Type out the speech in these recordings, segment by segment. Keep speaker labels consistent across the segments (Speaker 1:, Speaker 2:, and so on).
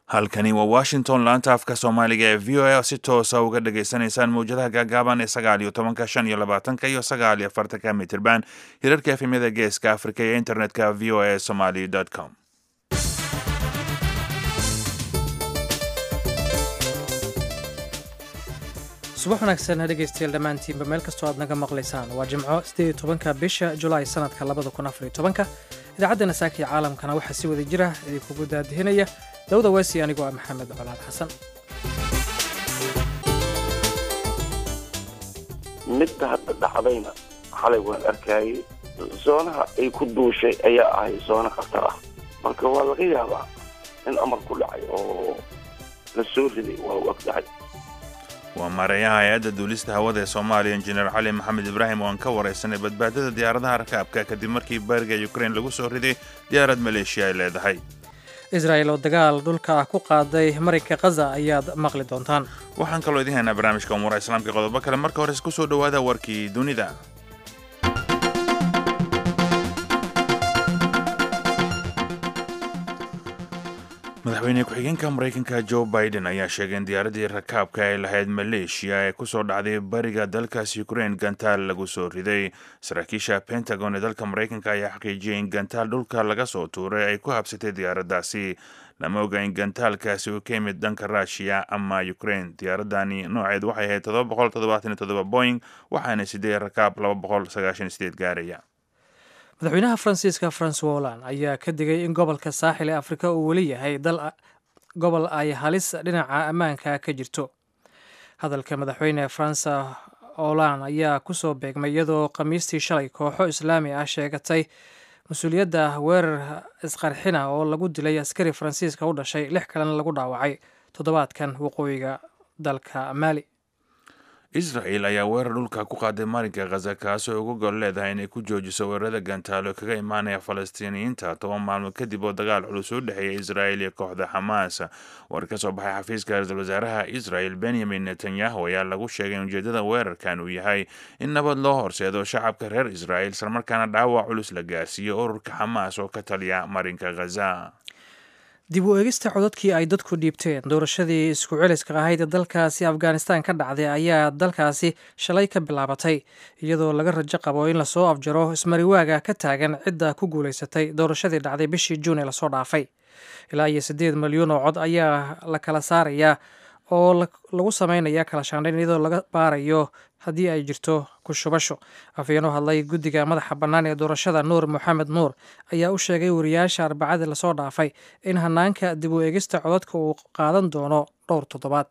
Speaker 1: halkani waa washington laanta afka soomaaliga ee v o a si toosa uga dhagaysanaysaan mawjadaha gaagaaban ee sagaal iyo tobanka shan iyo labaatanka iyo sagaal iyo afartanka mitirban hirarka efemyada geeska afrika iyo internetka v o a somaly com
Speaker 2: subax wanaagsan dhegaystayaal dhammaantiinba meel kastoo aad naga maqlaysaan waa jimco sideed tobanka bisha julaay sanadka labada kun afariyo tobanka idaacaddana saakii caalamkana waxaa si wada jira idinkugu daadihinaya dawda weesi anigoo ah maxamed colaad xasan
Speaker 3: midda hadda dhacdayna xalay waan arkayay zoonaha ay ku duushay ayaa ahay zoono khatar ah marka waa laga yaabaa in amar ku dhacay oo la soo riday waa u ogdahay
Speaker 1: waa maareeyaha hay-adda duulista hawada ee soomaaliya injineer cali maxamed ibraahim oo aan ka waraysanay badbaadada diyaaradaha rakaabka kadib markii bariga ukrain lagu soo riday diyaarad maleeshiya ay leedahay
Speaker 2: israa'el oo dagaal dhulka ah ku qaaday marinka khaza ayaad maqli doontaan
Speaker 1: waxaan kaloo idiin haynaa barnaamijka umuuraha islaamka qodobo kale marka hore isku soo dhowaada warkii dunida madaxweyne ku-xigeenka maraykanka joe biden ayaa sheegay in diyaaraddii rakaabka ay lahayd maleeshiya ee kusoo dhacday bariga dalkaas ukrain gantaal lagu soo riday saraakiisha pentagon ee dalka maraykanka ayaa xaqiijiyay in gantaal dhulka laga soo tuuray ay ku habsatay diyaaraddaasi lama oga in gantaalkaasi uu ka yimid dhanka ruushiya ama ukrain diyaaradani nooceed waxay ahayd todoba boqol toddobaatan iyo toddoba boing waxaana sideed rakaab laba boqol sagaashan iyo sideed gaaraya
Speaker 2: madaxweynaha faransiiska francois holland ayaa ka digay in gobolka saaxil ee afrika uu weli yahay dal gobol ay halis dhinaca ammaanka ka jirto hadalka madaxweyne faransa holland ayaa kusoo beegmay iyadoo khamiistii shalay kooxo islaami ah sheegatay mas-uuliyadda weerar isqarxina oo lagu dilay askari faransiiska u dhashay lix kalena lagu dhaawacay toddobaadkan waqooyiga dalka maali
Speaker 1: israel ayaa weerar dhulka ku qaaday marinka khaza kaasoo uga gol leedahay inay ku joojiso weerarada gantaalo kaga imaanaya falastiiniyiinta toban maalmood kadib oo dagaal culus u dhexeeya israel iyo kooxda xamaas war ka soo baxay xafiiska ra-iisul wasaaraha israel benyamin netanyahu ayaa lagu sheegay in ujeedada weerarkan uu yahay in nabad loo horseedo shacabka reer israel islamarkaana dhaawac culus la gaarsiiyo ururka xamaas oo ka taliya marinka khaza
Speaker 2: dib u eegista codadkii ay dadku dhiibteen doorashadii isku celiska ahayd ee dalkaasi afghanistan ka dhacday ayaa dalkaasi shalay ka bilaabatay iyadoo laga rajo qabo in lasoo afjaro ismariwaaga ka taagan cidda ku guulaysatay doorashadii dhacday bishii juun ee lasoo dhaafay ilaa iyo siddeed milyuun oo cod ayaa la kala saarayaa oo lagu sameynaya kala shaandhayn iyadoo laga baarayo haddii ay jirto kushubasho afhayeenoo hadlay guddiga madaxa bannaan ee doorashada nuur moxamed nuur ayaa u sheegay wariyaasha arbacadii lasoo dhaafay in hanaanka dib u eegista codadka uu qaadan doono dhowr toddobaad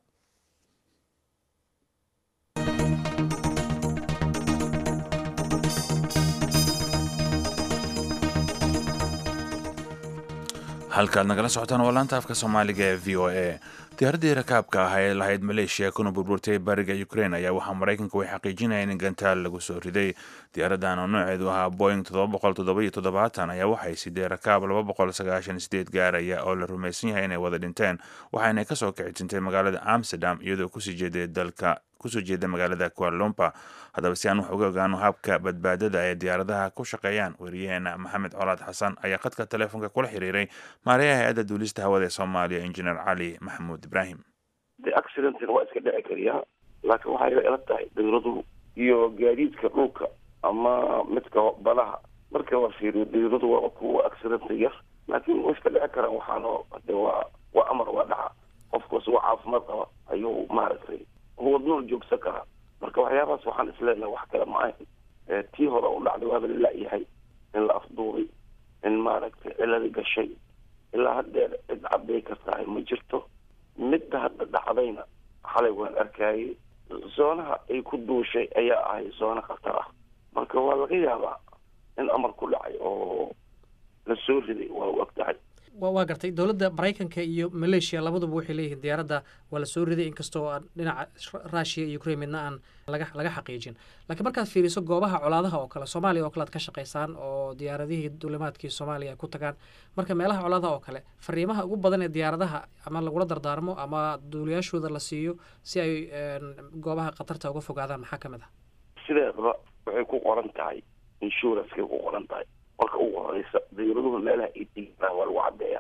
Speaker 1: halkaad nagala socotaan waa laanta afka soomaaliga ee v o a diyaaraddii rakaabka ah ee lahayd maleeshiya kuna burburtay bariga ukrain ayaa waxaa maraykanku way xaqiijinayeen in gantaal lagu soo riday diyaaradan oo nooceedu ahaa boing ayaa waxay sidee rakaab gaaraya oo la rumaysan yahay inay wada dhinteen waxaana kasoo kici tintay magaalada amsterdam iyadoo kusii jeeday dalka kusoo jeeda magaalada kualompa haddaba si aan wax uga ogaano habka badbaadada ee diyaaradaha ku shaqeeyaan weriyaheena maxamed colaad xasan ayaa khadka teleefonka kula xiriiray maareeyaha hay-adda duulista hawada ee soomaaliya injineer cali maxamuud ibraahim
Speaker 3: de accidentina waa iska dhici kariyaa laakiin waxay ila tahay dawladu iyo gaadiidka dhulka ama midka badaha marka la fiiriyo dawladu waa kuwa accidenta yar laakiin way iska dhici karaan waxaano de waa waa amar waa dhaca qofkaas waa caafimaad qaba ayuu maaragtay wadnool joogsan karaa marka waxyaabahaas waxaan isleenahay wax kale ma ahayn tii hore u dhacday waaba la la-yahay in la afduuray in maaragtay ciladi gashay ilaa haddeer cid caday ka tahay ma jirto midda hadda dhacdayna xalay waan arkayay zoonaha ay ku duushay ayaa ahay zoono khatar ah marka waa laga yaabaa in amar ku dhacay oo la soo riday waa u ogtahay
Speaker 2: waa gartay dowladda maraykanka iyo maleeshiya labaduba waxay leeyihiin diyaaradda waa la soo riday inkastoo aan dhinaca ruushiya iyo ukrain midna aan laga laga xaqiijin laakiin markaad fiiriso goobaha colaadaha oo kale soomaaliya oo kale ad ka shaqaysaan oo diyaaradihii duulimaadkii soomaaliya ay ku tagaan marka meelaha colaadaha oo kale fariimaha ugu badan ee diyaaradaha ama lagula dardaarmo ama duuliyaashooda la siiyo si ay goobaha khatarta uga fogaadaan maxaa ka mid ah
Speaker 3: sideedaba waxay ku qoran tahay insurancekay ku qoran tahay marka ugu horeysa dawladuhu meelaha ay degaan waa lagu cadeeya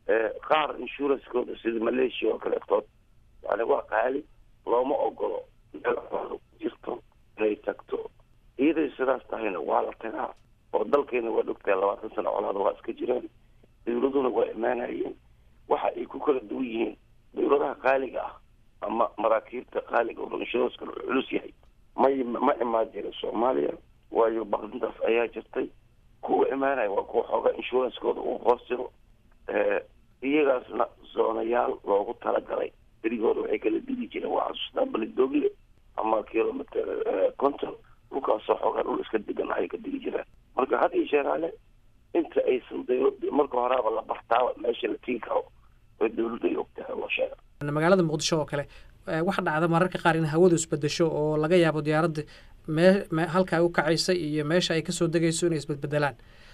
Speaker 3: qaar insurancekooda sida malaysia oo kaleetood yani waa qaali looma ogolo meel colaada ku jirto inay tagto iyaday sidaas tahayna waa la tagaa oo dalkeena waa dhogtahay labaatan sano colaada waa iska jireen dawladuna waa imaanayeen waxa ay ku kala duwan yihiin dawladaha qaaliga ah ama maraakiibta qaaliga oo inshuranska culus yahay may ma imaan jirin soomaaliya waayo baqdintaas ayaa jirtay kuwa imaanaya waa kuwa xoogaa insurancekooda uu hoos jiro iyagaasna zoonayaal loogu talagalay berigooda waxay kala digi jireen waa xasuustaa balidogle ama kilometer conton dhulkaasoo xoogaa dhul iska degan ay ka digi jireen marka had iyo sheeraale inta aysan dawlada marka horaaba la bartaaba meesha la tigi karo oo dawladda ay ogtahay loo sheega
Speaker 2: magaalada muqdisho oo kale waxa dhacda mararka qaar in hawadu isbedesho oo laga yaabo diyaaradda mee halka ay u kacaysa iyo meesha ay kasoo degayso inay isbedbedelaan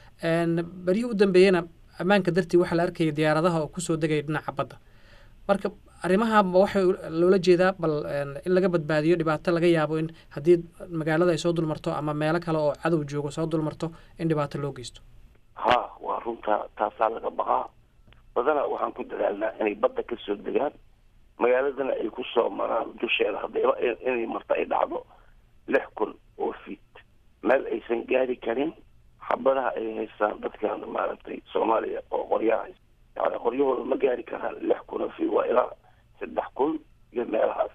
Speaker 2: beryihii u dambeeyena ammaanka dartii waxaa la arkaya diyaaradaha oo kusoo degaya dhinaca badda marka arrimaha waxay loola jeedaa bal in laga badbaadiyo dhibaato laga yaabo in haddii magaalada ay soo dulmarto ama meelo kale oo cadow joogo soo dulmarto in dhibaato loo geysto
Speaker 3: ha waa runtaa taasaa laga baqaa badanaa waxaan ku dadaalnaa inay badda kasoo degaan magaaladana ay kusoo maraan dusheeda hadayba inay marta ay dhacdo lix kun oo fiit meel aysan gaari karin xabadaha ay haystaan dadkan maaragtay soomaaliya oo qoryaha yani qoryahooda ma gaari karaan lix kun oo fiit waa ilaa saddex kun iyo meelahaas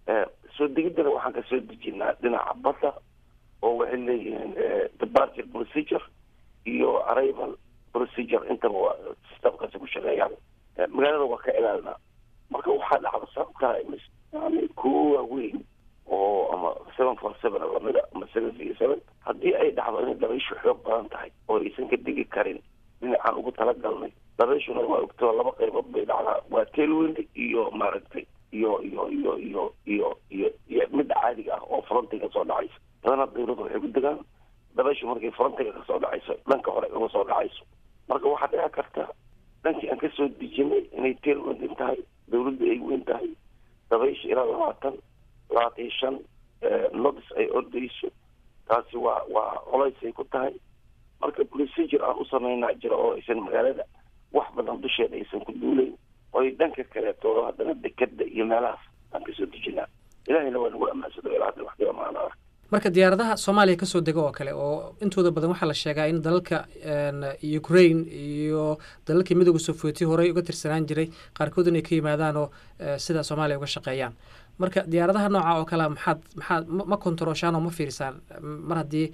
Speaker 3: soo degiddana waxaan kasoo dejinaa dhinaca badda oo waxay leeyihiin departure procedure iyo arrival procedure intaba waa systemkaasi ku shaqeeyaan magaalada waa ka ilaalinaa marka waxaa dhacda sababtaa yani kuwo waaweyn oo ama seven four seven lamida ama seven six seven haddii ay dhacdo inay dabayshu xoog badan tahay oo aysan ka degi karin dhinacaan ugu talagalnay dabayshuna waa ogtoo laba qaybood bay dhacdaa waa tailwind iyo maaragtay iyo iyo iyo iyo iyo iyo iyo midda caadiga ah oo frontiga soo dhacaysa badanaa dawladda waxay ku degaan dabayshu markay frontiga kasoo dhacayso dhanka hore uga soo dhacayso marka waxaa dhici karta dhankii aan kasoo dejinay inay tailwindin tahay dawladda ay weyn tahay dabaysha ilaa labaatan labaatan iyo shan nodis ay ordayso taasi waa waa colaysay ku tahay marka procedure aan u sameynaa jira oo aysan magaalada wax badan dusheeda aysan ku duulayn oy dhanka kaleetoodo haddana dekada iyo meelahaas aan kasoo dejinaa ilahayna waa nagu amaansado ilaa hadda wax dhibamaan arag
Speaker 2: marka diyaaradaha soomaaliya kasoo dega oo kale oo intooda badan waxaa la sheegaa in dalalka ukraine iyo dalalkii midooda sofooti horey uga tirsanaan jiray qaarkood inay ka yimaadaan oo sida soomaaliya uga shaqeeyaan marka diyaaradaha nooca oo kale maxaad maxaad ma kontarooshaan oo ma fiirisaan mar haddii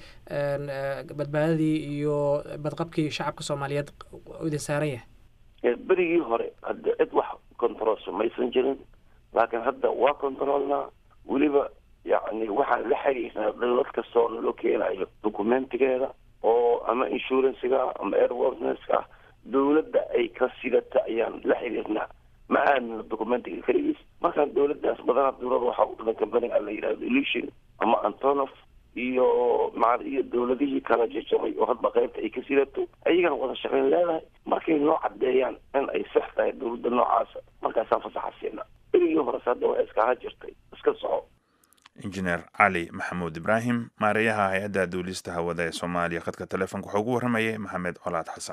Speaker 2: badbaadadii iyo badqabkii shacabka soomaaliyeed idin saaran yahay
Speaker 3: berigii hore hadda cid wax kontaroolso maysan jirin laakiin hadda waa kontaroolnaa weliba yacni waxaan la xiriirnaa dawlad kastoo naloo keenayo documentigeeda oo ama insurancega ama airwortnesska ah dawladda ay ka sidata ayaan la xiriirnaa ma aamino documentiga keligiis markaan dawladdaas badanaa dawlada waxaa u dhiman companiga la yidhahdo illusion ama antonof iyo maa iyo dawladihii kala jajabay oo hadba qaybta ay ka sidato ayagana wada shaqayn leedahay markay noo caddeeyaan in ay sax tahay dawladda noocaasa markaasaan fasaxa siina berigii hores hadda waa iskaha jirtay iska soco
Speaker 1: injineer cali maxamuud ibraahim maareeyaha hay-adda duulista hawada ee soomaaliya khadka telefoonka waxaa ugu warramayay maxamed colaad xasan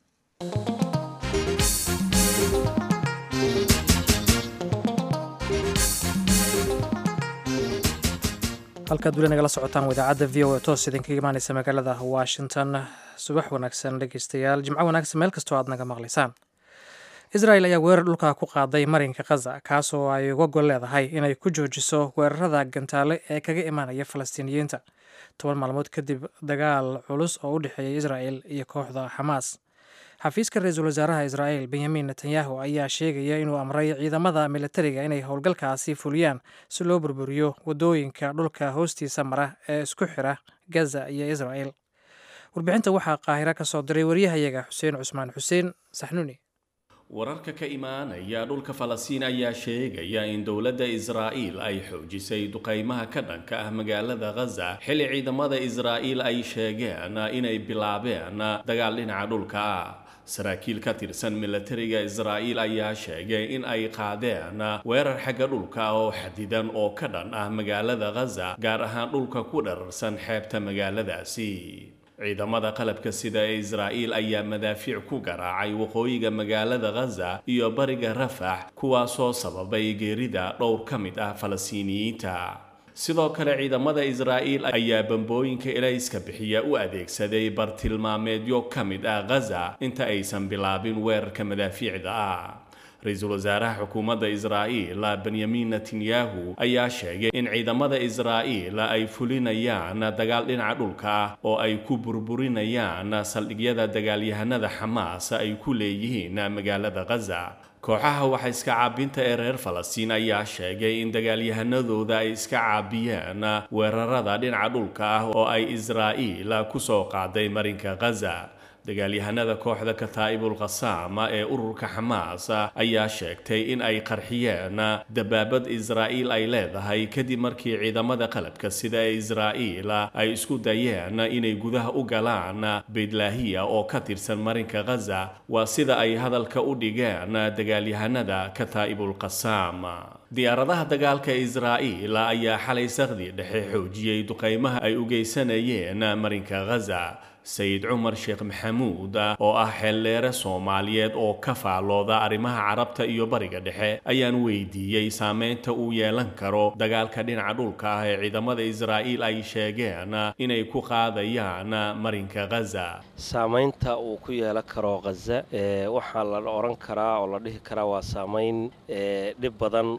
Speaker 2: halkaad weli nagala socotaan idaacadda v o e toos idinkaga imaaneysa magaalada washington subax wanaagsan dhegeystayaal jimco wanaagsan meel kastoo aad naga maqlaysaan israel ayaa weerar dhulka ku qaaday marinka khaza kaasoo ay uga gol leedahay inay ku joojiso weerarada gantaale ee kaga imaanaya falastiiniyiinta toban maalmood kadib dagaal culus oo u dhexeeya israel iyo kooxda xamaas xafiiska ra-iisul wasaaraha israel benyamin netanyahu ayaa sheegaya inuu amray ciidamada militariga inay howlgalkaasi fuliyaan si loo burburiyo wadooyinka dhulka hoostiisa mara ee isku xira gaza iyo israel warbixinta waxaa qaahiro ka soo diray waryahayaga xuseen cusmaan xuseen saxnuuni
Speaker 4: wararka ka imaanaya dhulka falastiin ayaa sheegaya in dowladda israa'iil ay xoojisay duqaymaha ka dhanka ah magaalada khaza xilli ciidamada israa'iil ay sheegeen inay bilaabeen dagaal dhinaca dhulka ah saraakiil ka tirsan milatariga israa'iil ayaa sheegay in ay qaadeen weerar xagga dhulka oo xadidan oo ka dhan ah magaalada khaza gaar ahaan dhulka ku dhararsan xeebta magaaladaasi ciidamada qalabka sida ee israa'iil ayaa madaafiic ku garaacay waqooyiga magaalada ghaza iyo bariga rafax kuwaasoo sababay geerida dhowr ka mid ah falastiiniyiinta sidoo kale ciidamada israa'iil ayaa bambooyinka elayska bixiya u adeegsaday bartilmaameedyo ka mid ah ghaza inta aysan bilaabin weerarka madaafiicda ah ra-iisul wasaaraha xukuumadda israa'iil benyamin netanyahu ayaa sheegay in ciidamada israa'iil ay fulinayaan dagaal dhinaca dhulka ah oo ay ku burburinayaan saldhigyada dagaalyahanada xamaas ay ku leeyihiin magaalada ghaza kooxaha waxa iska caabinta ee reer falastiin ayaa sheegay in dagaalyahanadooda ay iska caabiyeen weerarada dhinaca dhulka ah oo ay israa'iil ku soo qaaday marinka ghaza dagaalyahanada kooxda kataa'ibul khasaam ee ururka xamaas ayaa sheegtay in ay qarxiyeen dabaabad israa'iil ay leedahay kadib markii ciidamada qalabka sida ee israa'iil ay isku dayeen inay gudaha u galaan beydlaahiya oo ka tirsan marinka ghaza waa sida ay hadalka u dhigeen dagaalyahanada kataa'ibul khasaam diyaaradaha dagaalka israa'iil ayaa xalay saqdi dhexe xoojiyey duqaymaha ay u geysanayeen marinka ghaza sayid cumar sheekh maxamuud oo ah xeeldheere soomaaliyeed oo ka faallooda arrimaha carabta iyo bariga dhexe ayaan weydiiyey saameynta uu yeelan karo dagaalka dhinaca dhulka ah ee ciidamada israa'iil ay sheegeen inay ku qaadayaan marinka ghaza
Speaker 5: saamaynta uu ku yeelan karo khaza waxaa la odhan karaa oo la dhihi karaa waa saamayn dhib badan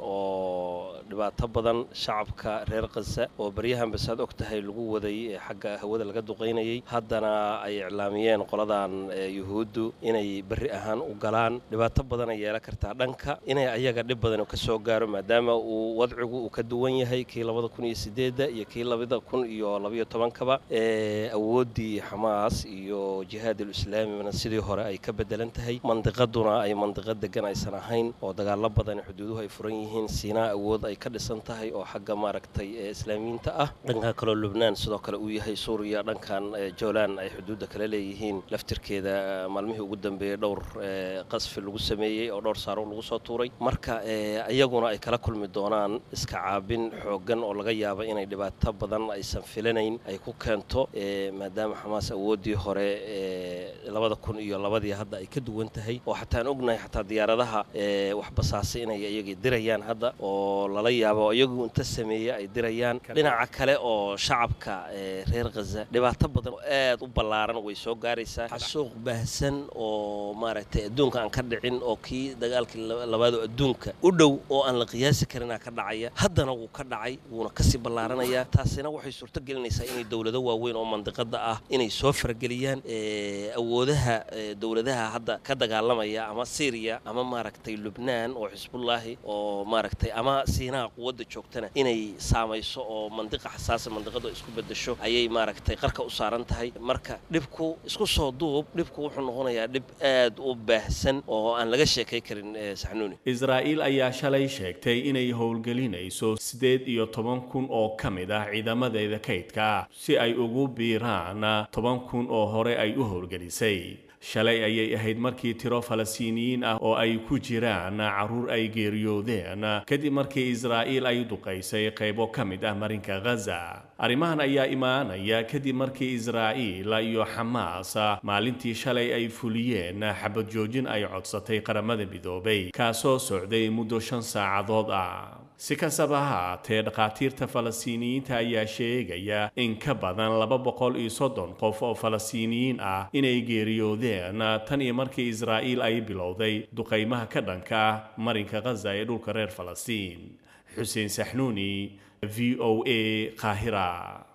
Speaker 5: oo dhibaato badan shacabka reer khaza oo baryahan basaad og tahay lagu waday xagga hawada laga duqaynayay haddana ay iclaamiyeen qoladan yuhuuddu inay berri ahaan u galaan dhibaato badan ay yeelan kartaa dhanka inay ayaga dhib badan ka soo gaaro maadaama uu wadcigu uu ka duwan yahay kii labada kun iyo sideedda iyo kii labada kun iyo labayo tobankaba awooddii xamaas iyo jihaadul islaamina sidii hore ay ka bedelan tahay mandiqaduna ay mandiqo degan aysan ahayn oo dagaalo badan xuduuduhu ay furan yihiin siinaa awood ay ka dhisan tahay oo xagga maaragtay islaamiyiinta ah dhanka kaloo lubnaan sidoo kale uu yahay suuriya dhankan joolan ay xuduudda kale leeyihiin laftirkeeda maalmihii ugu dambeeyey dhowr qasfi lagu sameeyey oo dhowr saaro lagu soo tuuray marka iyaguna ay kala kulmi doonaan iska caabin xooggan oo laga yaaba inay dhibaato badan aysan filanayn ay ku keento maadaama xamaas awooddii hore labada kun iyo labadii hadda ay ka duwan tahay oo xataa aan ognahay xataa diyaaradaha wax basaasay inay iyagii dirayaan hadda oo lala yaabo iyagu inta sameeye ay dirayaan dhinaca kale oo shacabka reer khaza dhibaato badan oo aad u ballaaran way soo gaaraysaa xasuuq baahsan oo maaragtay adduunka aan ka dhicin oo kii dagaalkii labaadoo adduunka u dhow oo aan la qiyaasi karinaa ka dhacaya haddana wuu ka dhacay wuuna kasii ballaaranayaa taasina waxay suurto gelinaysaa inay dowlado waaweyn oo mandiqada ah inay soo farageliyaan awoodaha dowladaha hadda ka dagaalamaya ama syriya ama maaragtay lubnaan oo xisbullaahi oo maaragtay ama siinaha quwadda joogtana inay saamayso oo mandiqa xasaasa mandiqadu isku bedesho ayay maaragtay qarka u saaran tahay marka dhibku isku soo duub dhibku wuxuu noqonayaa dhib aad u baahsan oo aan laga sheekay karin saxnuuni
Speaker 4: israa'iil ayaa shalay sheegtay inay howlgelinayso siddeed iyo toban kun oo ka mid ah ciidamadeeda kaydka ah si ay ugu biiraan toban kun oo hore ay u howlgelisay shalay ayay ahayd markii tiro falastiiniyiin ah oo ay ku jiraan carruur ay geeriyoodeen kadib markii israa'iil ay duqaysay qaybo ka mid ah marinka ghaza arrimahan ayaa imaanaya kadib markii israa'iil iyo xamaas maalintii shalay ay fuliyeen xabad joojin ay codsatay qaramada midoobay kaasoo socday muddo shan saacadood ah si kastaba ha haatee dhakhaatiirta falastiiniyiinta ayaa sheegaya in ka badan laba boqol iyo soddon qof oo falastiiniyiin ah inay geeriyoodeen tan iyo markii israa'iil ay bilowday duqaymaha ka dhanka ah marinka khaza ee dhulka reer falastiin xuseen saxnuuni v o a qaahira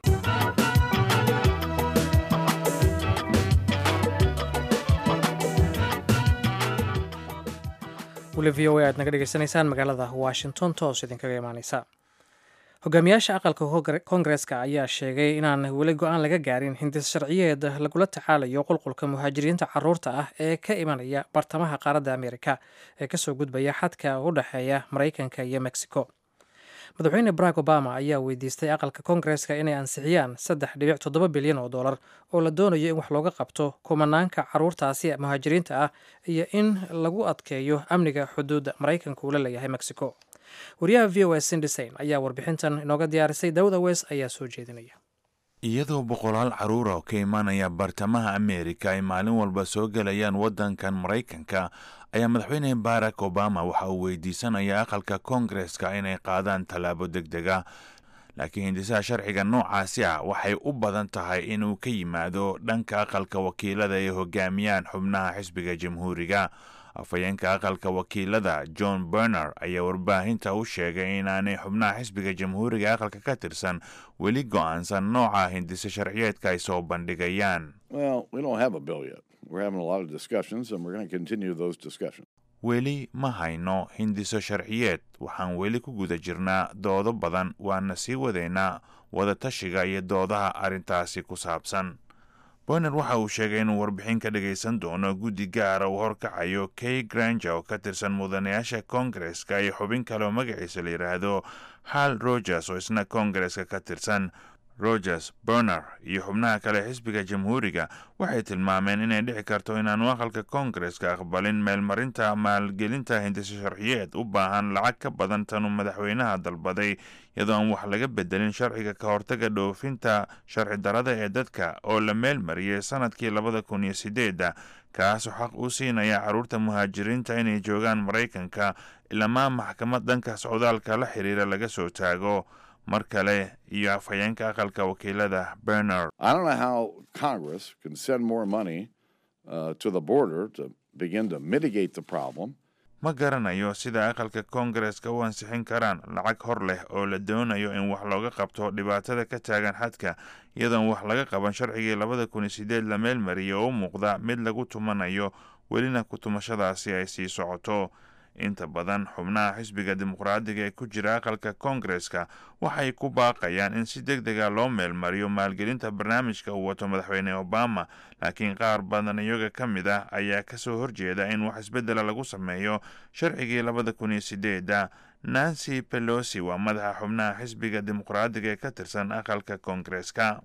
Speaker 2: weli v o a aad naga dhegeysanaysaan magaalada washington toos idinkaga imaaneysa hogaamiyaasha aqalka koongareska ayaa sheegay inaan weli go-aan laga gaarin hindis sharciyeed lagula tacaalayo qulqulka muhaajiriinta caruurta ah ee ka imanaya bartamaha qaaradda amerika ee kasoo gudbaya xadka u dhexeeya maraykanka iyo mexico madaxweyne barack obama ayaa weydiistay aqalka koongareska inay ansixiyaan saddex dhibic toddoba bilyan oo dollar oo la doonayo in wax looga qabto kumanaanka caruurtaasi muhaajiriinta ah iyo in lagu adkeeyo amniga xuduudda maraykanka uu la leeyahay mexico wariyaha v o s sindisain ayaa warbixintan inooga diyaarisay dawda wes ayaa soo jeedinaya
Speaker 1: iyadoo boqolaal caruura oo ka imaanaya bartamaha ameerika ay maalin walba soo gelayaan waddankan maraykanka ayaa madaxweyne barack obama waxa uu weydiisanaya aqalka koongareska inay qaadaan tallaabo deg dega laakiin hindisaha sharciga noocaasi ah waxay u badan tahay inuu ka yimaado dhanka aqalka wakiilada ay hogaamiyaan xubnaha xisbiga jamhuuriga afhayeenka aqalka wakiilada john berner ayaa warbaahinta u sheegay inaanay xubnaha xisbiga jamhuuriga aqalka ka tirsan weli go-aansan nooca hindise sharciyeedka ay soo bandhigayaan weli ma hayno hindiso sharciyeed waxaan weli ku guda jirnaa doodo badan waana sii wadaynaa wadatashiga iyo doodaha arrintaasi ku saabsan boyner waxa uu sheegay inuu warbixin ka dhagaysan doono guddi gaara uu horkacayo kay granger oo ka tirsan mudanayaasha koongareska iyo xubin kale oo magaciisa la yidhaahdo hal rogers oo isna koongareska ka tirsan rogers berner iyo xubnaha kale xisbiga jamhuuriga waxay tilmaameen inay dhici karto inaanu aqalka koongareska aqbalin meelmarinta maalgelinta hindise sharciyeed u baahan lacag ka badan tanuu madaxweynaha dalbaday iyadoo aan wax laga bedelin sharciga ka hortaga dhoofinta sharci darada ee dadka oo la meelmariyey sanadkii labada kun iyo sideedda kaasoo xaq u siinaya carruurta muhaajiriinta inay joogaan maraykanka ilamaa maxkamad dhanka socdaalka la xiriira laga soo taago mar kale iyo afhayeenka aqalka wakiilada berner ma garanayo sida aqalka koongareska u ansixin karaan lacag hor leh oo la doonayo in wax looga qabto dhibaatada ka taagan xadka iyadoon wax laga qaban sharcigii labada kun iyo sideed la meel mariyay oo u muuqda mid lagu tumanayo welina ku-tumashadaasi ay sii socoto inta badan xubnaha xisbiga dimuqraadiga ee ku jira aqalka koongareska waxay ku baaqayaan in si deg dega loo meelmariyo maalgelinta barnaamijka uu wato madaxweyne obama laakiin qaar badan iyaga ka mid ah ayaa kasoo horjeeda in wax isbedela lagu sameeyo sharcigii labada kun iyo sideedda nancy pelosi waa madaxa xubnaha xisbiga dimuqraadiga ee ka tirsan aqalka koongareska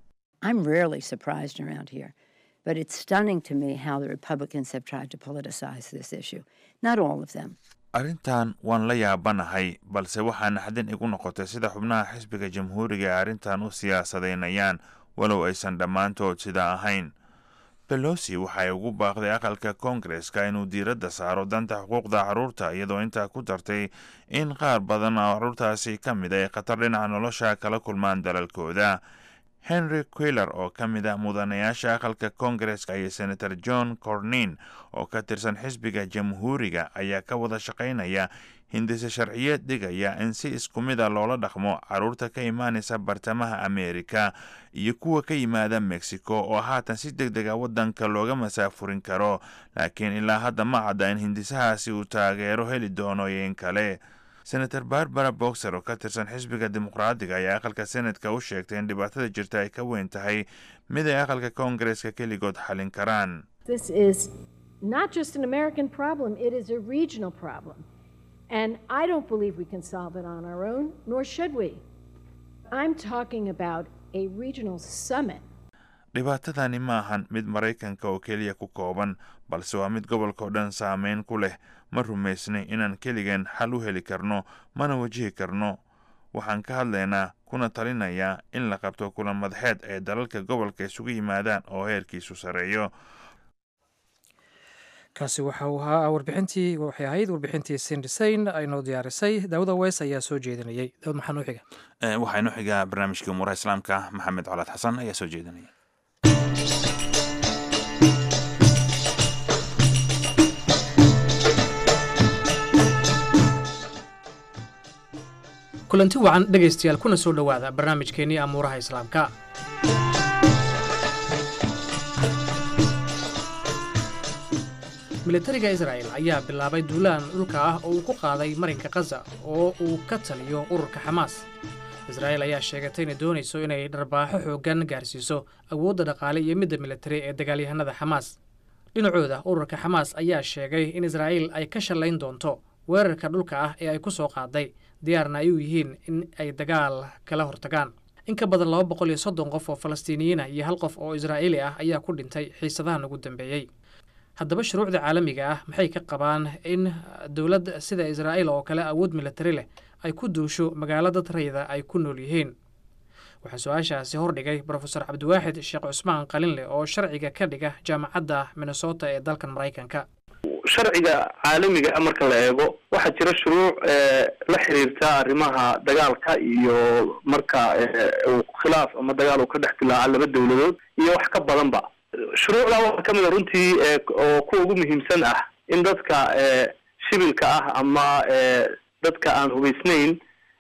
Speaker 6: But it's stunning to me how the Republicans have tried to politicize this issue. Not all of them.
Speaker 1: arrintan waan la yaabanahay balse waxaa naxdin igu noqotay sida xubnaha xisbiga jamhuuriga ee arrintan u siyaasadaynayaan walow aysan dhammaantood sidaa ahayn belosi waxay ugu baaqday aqalka koongareska inuu diiradda saaro danta xuquuqda carruurta iyadoo intaa ku dartay in qaar badan oo carruurtaasi ka mid ay khatar dhinaca nolosha kala kulmaan dalalkooda henry quiller oo ka mid ah mudanayaasha aqalka koongareska iyo senator john cornin oo ka tirsan xisbiga jamhuuriga ayaa ka wada shaqaynaya hindise sharciyeed dhigaya in si isku mid a loola dhaqmo carruurta ka imaanaysa bartamaha ameerika iyo kuwa ka yimaada mexico oo haatan si deg dega waddanka looga masaafurin karo laakiin ilaa hadda ma cadda in hindisahaasi uu taageero heli doono iyo in kale senator barbara boxer oo ka tirsan xisbiga dimuqraadiga ayaa aqalka senatka u sheegtay in dhibaatada jirta ay ka weyn tahay mid ay aqalka koongareska keligood xalin karaan
Speaker 7: This is not just an American problem, it is a regional problem. And I don't believe we can solve it on our own, nor should we. I'm talking about a regional summit
Speaker 1: dhibaatadani ma ahan mid maraykanka oo keliya ku kooban balse waa mid gobolka oo dhan saameyn ku leh ma rumaysnay inaan keligeen xal u heli karno mana wajihi karno waxaan ka hadlaynaa kuna talinayaa in la qabto kulan madaxeed ee dalalka gobolka isugu yimaadaan oo heerkiisu sarreeyo
Speaker 2: kaasi waxa uu ahaa warbixintii waxay ahayd warbixintii sindisayn aynoo diyaarisay daawada weys ayaa soo jeedinayay daawad maxaa noo xiga
Speaker 1: waxaa inoo xigaa barnaamijkii umuuraha islaamka maxamed colaad xasan ayaa soo jeedinaya
Speaker 2: kulanti wacan dhegaystayaal kuna soo dhowaada barnaamijkeennii amuuraha islaamka militariga israa'el ayaa bilaabay duulaan dhulka ah oo uu ku qaaday marinka khaza oo uu ka taliyo ururka xamaas israa'el ayaa sheegatay inay doonayso inay dharbaaxo xooggan gaarsiiso awoodda dhaqaale iyo midda militari ee dagaalyahanada xamaas dhinacooda ururka xamaas ayaa sheegay in israa'iil ay ka shallayn doonto weerarka dhulka ah ee ay ku soo qaaday diyaarna ay u yihiin in ay dagaal kala hortagaan in ka badan laba boqol iyo soddon qof oo falastiiniyiina iyo hal qof oo israa'iili ah ayaa ku dhintay xiisadahan ugu dambeeyey haddaba shuruucda caalamiga ah maxay ka qabaan in dowlad sida israa'iil oo kale awood militari leh ay ku duusho magaalo dad rayda ay ku nool yihiin waxaa su-aashaasi hordhigay brofesor cabdiwaaxid sheekh cusmaan qalinleh oo sharciga ka dhiga jaamacadda minnesota ee dalkan maraykanka
Speaker 8: sharciga caalamiga ah marka la eego waxaa jira shuruuc la xiriirta arrimaha dagaalka iyo marka uu khilaaf ama dagaal uu ka dhex dilaaca laba dawladood iyo wax ka badanba shuruucdaa waxaa kamid a runtii oo kuwa ugu muhiimsan ah in dadka shibilka ah ama dadka aan hubaysnayn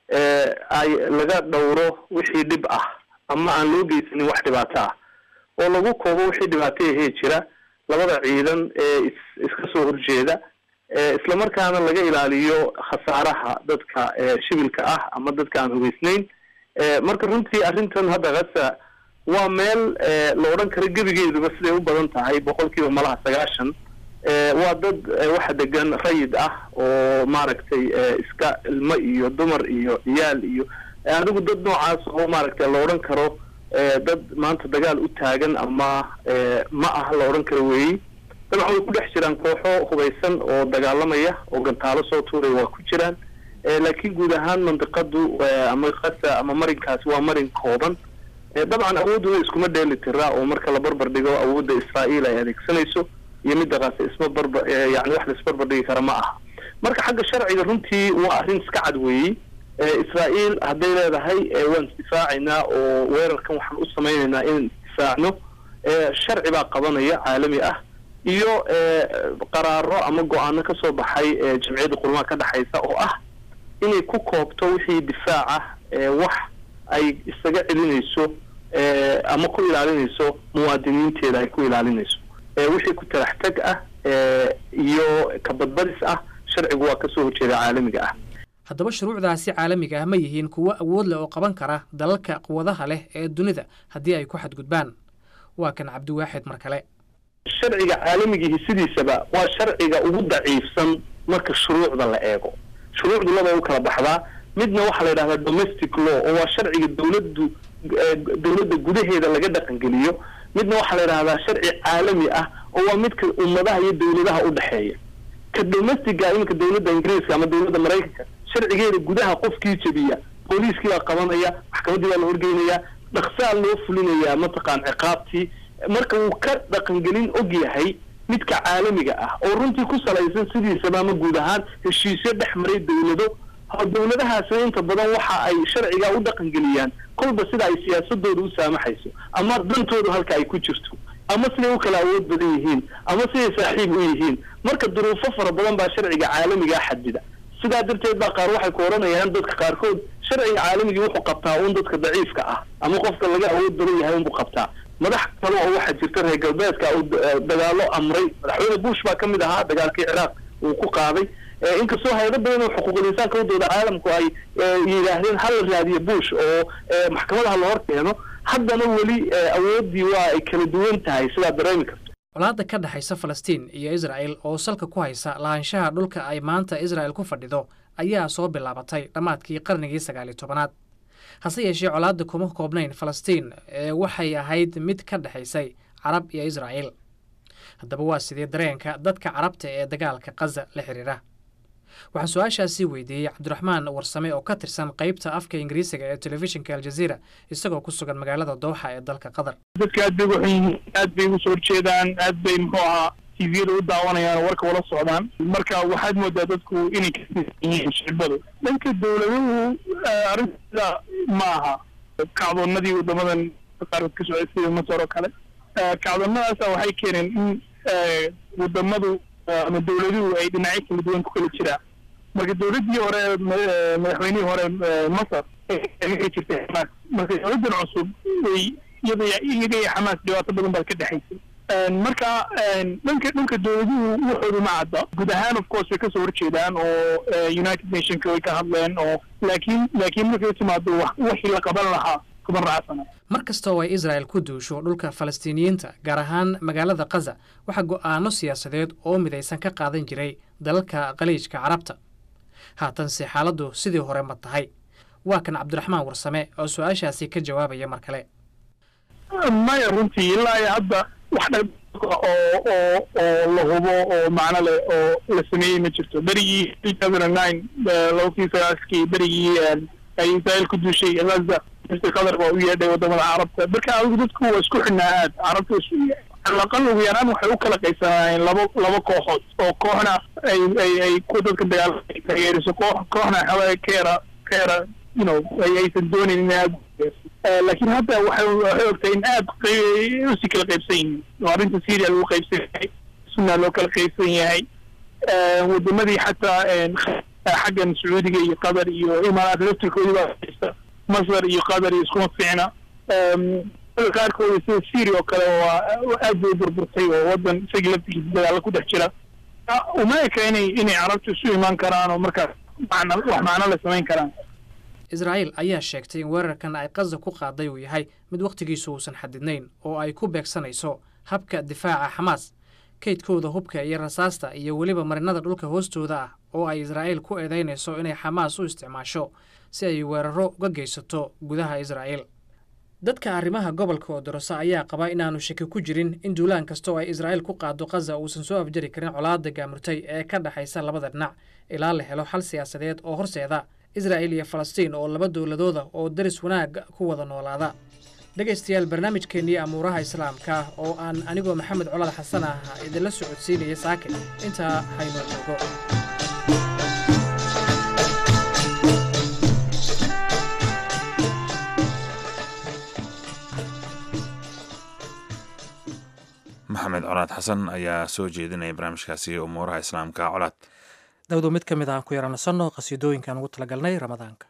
Speaker 8: ay laga dhowro wixii dhib ah ama aan loo geysanin wax dhibaato ah oo lagu koobo wixii dhibaato ahee jira labada ciidan ee is iska soo horjeeda islamarkaana laga ilaaliyo khasaaraha dadka shibilka ah ama dadka aan hubaysnayn marka runtii arrintan hadda kasa waa meel la odhan karo gebigeeduba siday u badan tahay boqol kiiba malaha sagaashan waa dad waxa degan rayid ah oo maaragtay iska ilmo iyo dumar iyo ciyaal iyo adigu dad noocaas oo maaragtay la odhan karo dad maanta dagaal u taagan ama ma ah la odhan karo weeyi dabcan way ku dhex jiraan kooxo hubaysan oo dagaalamaya oo gantaalo soo tuuraya waa ku jiraan laakiin guud ahaan mandiqadu ama kasa ama marinkaasi waa marin kooban dabcan awooduna iskuma dheeli tira oo marka la barbar dhigo awoodda israa'iil ay adeegsanayso iyo midda kaase isma barba yani wax la isbarbar dhigi kara ma aha marka xagga sharciga runtii waa arrin iska cad weeyey israa'iil hadday leedahay waan isdifaacaynaa oo weerarkan waxaan u samaynaynaa inaan isdifaacno sharci baa qabanaya caalami ah iyo qaraaro ama go-aano ka soo baxay jamciyadda qurmaha ka dhexaysa oo ah inay ku koobto wixii difaaca wax ay isaga celinayso ama ku ilaalinayso muwaadiniinteeda ay ku ilaalinayso wixii ku talax tag ah iyo kabadbadis ah sharcigu waa kasoo horjeeda caalamiga ah
Speaker 2: haddaba shuruucdaasi caalamiga ah ma yihiin kuwo awood leh oo qaban kara dalalka quwadaha leh ee dunida haddii ay ku xadgudbaan waa kan cabdiwaaxid mar kale
Speaker 8: sharciga caalamigihi sidiisaba waa sharciga ugu daciifsan marka shuruucda la eego shuruucdu laba u kala baxdaa midna waxaa la yidhahdaa domestic law oo waa sharciga dawladdu dawladda gudaheeda laga dhaqangeliyo midna waxaa la yidhahdaa sharci caalami ah oo waa midka ummadaha iyo dawladaha u dhexeeya ka domestica iminka dawladda ingiriiska ama dawladda maraykanka sharcigeeda gudaha qofkii jebiya booliiskii baa qabanaya maxkamaddii baa la horgeynaya dhaksaa loo fulinayaa mataqaan ciqaabtii marka uu ka dhaqangelin og yahay midka caalamiga ah oo runtii ku salaysan sidiisaba ama guud ahaan heshiisyo dhex maray dawlado dawladahaasi inta badan waxa ay sharcigaa u dhaqangeliyaan kolba sida ay siyaasadooda u saamaxayso ama dantoodu halka ay ku jirto ama siday u kala awood badan yihiin ama siday saaxiib u yihiin marka duruufo fara badan baa sharciga caalamigaa xadida sidaa darteed baa qaar waxay ku odhanayaan dadka qaarkood sharciga caalamigii wuxuu qabtaa uun dadka daciifka ah ama qofka laga awood badan yahay unbuu qabtaa madax kale oo waxaa jirta reer galbeedka uu dagaalo amray madaxweyne bush baa kamid ahaa dagaalkii ciraaq uu ku qaaday inkastoo hay-ado badan oo xuquuqul insaanka udooda caalamku ay yidhaahdeen hala raadiyo bush oo maxkamadaha la hor keeno haddana weli awooddii waa ay kala duwan tahay sidaa dareemi karto
Speaker 2: colaadda ka dhexaysa falastiin iyo israa'el oo salka ku haysa lahaanshaha dhulka ay maanta israa'el ku fadhido ayaa soo bilaabatay dhammaadkii qarnigii sagaaliyo tobanaad hase yeeshee colaadda kuma koobnayn falastiin ee waxay ahayd mid ka dhexaysay carab iyo israa'el haddaba waa sidee dareenka dadka carabta ee dagaalka kaza la xiriira waxaan su-aashaasii weydiiyey cabdiraxmaan warsame oo ka tirsan qeybta afka ingiriisiga ee telefishinka aljaziira isagoo ku sugan magaalada dooxa ee dalka qatar
Speaker 9: dadka aad bay ugu xun yihiin aad bay ugu soo horjeedaan aad bay muxuu ahaa tviyada u daawanayaan oo warka ula socdaan marka waxaad moodaa dadku inay ka yihiin shicibadu dhanka dawladuhu arrinta ma aha kacdoonadii wadamadan qaarkood ka socday sida masar oo kale kacdoonadaasa waxay keeneen in wadamadu ama dawladuhu ay dhinacyo kala duwan ku kala jiraan marka dawladdii hore madaxweynihii hore masar ay jirtay xamaas marka dawladdan cusub way iyada iyaga iyo xamaas dhibaato badan baad ka dhexaysay marka dhanka dhanka dawladuhu waxoodu ma cadda guud ahaan of course way kasoo horjeedaan oo united nationka way ka hadleen oo laakiin laakiin markay timaado wixii la qaban lahaa kuma raacsana
Speaker 2: mar kasta oo ay israa'el ku duusho dhulka falastiiniyiinta gaar ahaan magaalada kaza waxaa go'aano siyaasadeed oo midaysan ka qaadan jiray dalalka khaliijka carabta haatanse xaaladdu sidii hore ma tahay waa kan cabdiraxmaan warsame oo su-aashaasi ka jawaabaya mar kale
Speaker 9: maya runtii ilaa iyo hadda wax dha oo oo oo la hubo oo macno leh oo la sameeyey ma jirto berigii two thousand and nine laba kun sagaaskii berigii ay israel ku duushay gaza mr qatar waa u yeedhay wadamada carabta marka adigu dadku waa isku xidhnaa aad carabta calaqal ugu yaraan waxay u kala qaybsanaayeen laba laba kooxood oo kooxna ay ay ay ku dadka dagaal taageeriso koox kooxna xawaa ka yara ka yara you know ay aysan doonin in aad laakiin hadda waxay waxay ogtahay in aad usi kala qaybsan yihiin oo arrinta syria lagu qaybsan yahay sunna loo kala qaybsan yahay wadamadii xataa xaggan sacuudiga iyo qatar iyo imaaraat laftirkoodii baa haysta masar iyo qatar iyo iskuma fiicna qaarkooda sida syria oo kale waa aad bay burburtay oo wadan isagii laftigiisa dagaalla ku dhex jira uma eka inay inay carabtu isu imaan karaan oo markaas macna wax macno la samayn karaan
Speaker 2: israa'iil ayaa sheegtay in weerarkan ay qaza ku qaaday uu yahay mid wakhtigiisu uusan xadidnayn oo ay ku beegsanayso habka difaaca xamaas kaydkooda hubka iyo rasaasta iyo weliba marinada dhulka hoostooda ah oo ay israa'iil ku eedaynayso inay xamaas u isticmaasho si ay weeraro uga geysato gudaha israa'iil dadka arrimaha gobolka odorosa ayaa qaba inaanu shaki ku jirin in duulaan kasta oo ay israa'iil ku qaado khaza uusan soo afjari karin colaadda gaamurtay ee ka dhexaysa labada dhinac ilaa la helo xal siyaasadeed oo horseeda israa'iil iyo falastiin oo laba dowladooda oo daris wanaag ku wada noolaada dhegaystayaal barnaamijkeennii amuuraha islaamka oo aan anigoo maxamed colaad xasan ah idinla socodsiinaya saake intaa haynoo joogo
Speaker 1: maxamed colaad xasan ayaa soo jeedinaya barnaamijkaasi umuuraha islaamka colaad
Speaker 2: dawdo mid ka mid aan ku yaranasanno qhasiidooyinkaan ugu talagalnay ramadaanka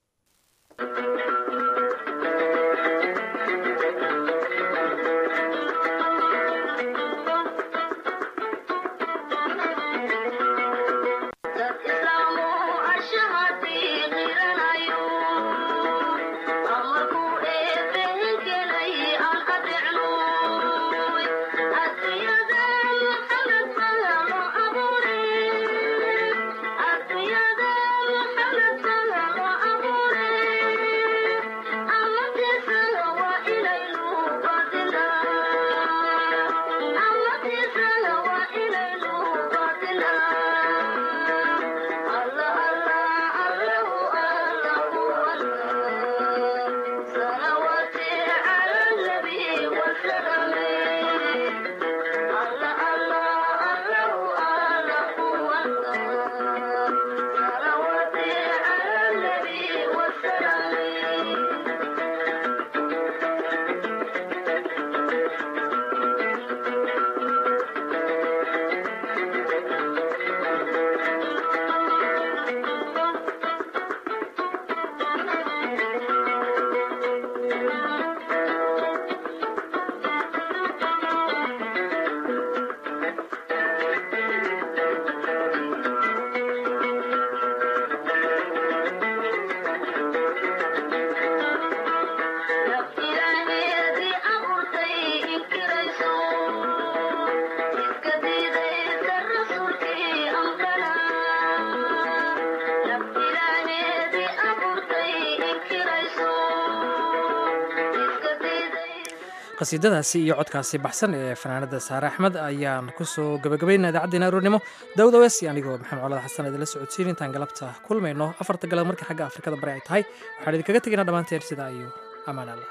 Speaker 2: qasiidadaasi iyo codkaasi baxsan ee fanaanada saare axmed ayaan kusoo gabagabaynaa idaacaddeena aroornimo dawdawees anigoo maxamed colad xasan idinla socodsiin intaan galabta kulmayno afarta galab marka xagga afrikada bari ay tahay waxaan idinkaga tegaynaa dhammaanteen sidaa iyo ammaan allah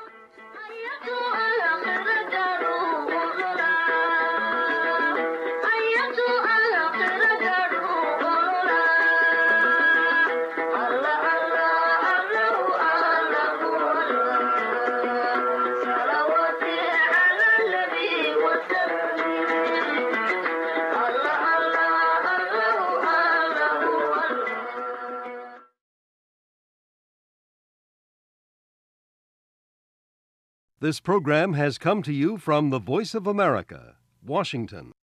Speaker 10: This program has come to you from the Voice of America, Washington.